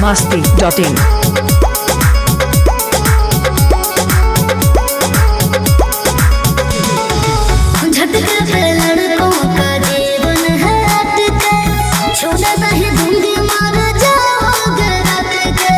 masti.in. झटके पे लड़कों का जीवन है अटके छूने नहीं दूंगी मार जाओगे रात के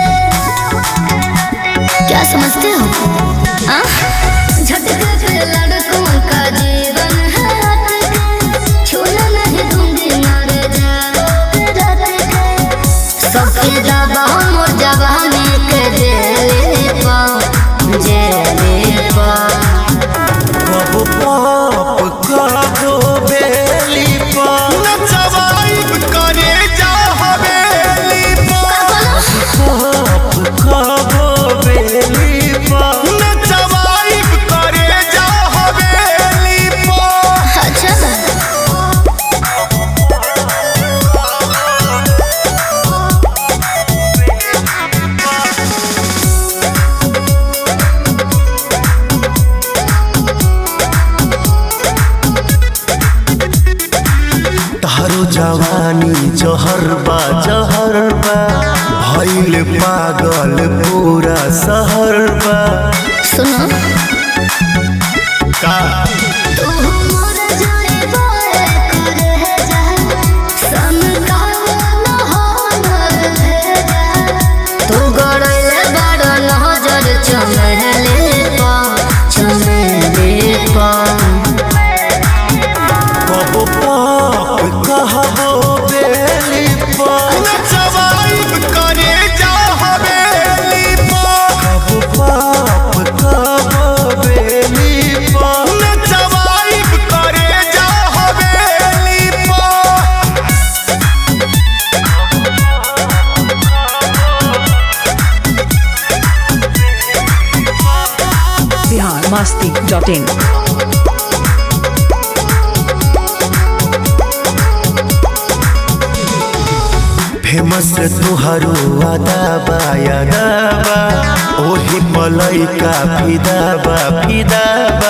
क्या समझते हो हाँ? झटके पे लड़कों का जीवन है अटके छूने नहीं दूंगी मार जाओगे रात के सबके दबा मोर जवानी के जेले पाओ जेले पाओ कबो पाप कबो बेली पाप नचवाइब करे जा हवेली पाप कबो बेली पाप नचवाइब करे जा हवेली पर अच्छा तारो जवानी जहर बा जहर बा भइल पागल पूरा शहर बा सुनो का तू मोर जाए बोए कर है जा सन का न हो नर है जा तू गड़ले बड़ नजर चमहले पा चमहले पा कबो पाप कहबो बेली पाप नचवाइब करे जा हवेली पर कबो पाप कबो बेली पाप नचवाइब करे जा हवेली पर Bihar masti.in. फेमस तुहरो अदाबा यादाबा ओही पलैका फिदाबा फिदाबा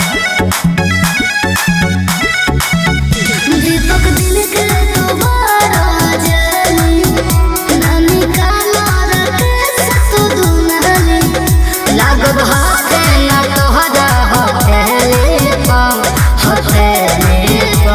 दीपक दिल के दोबारा जली नानी का मार के सतु दुनहली लागब हाथे ना तोहरा हथेली पा हथेली पा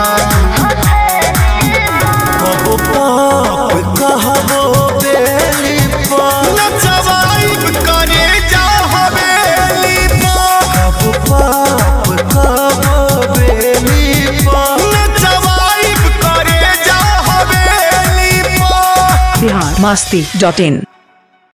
कबो पाप कहबो बेली पाप नचवाइब करे जा हवेली पर कबो पाप कहबो बेली पाप नचवाइब करे जा हवेली पर Bihar masti.in.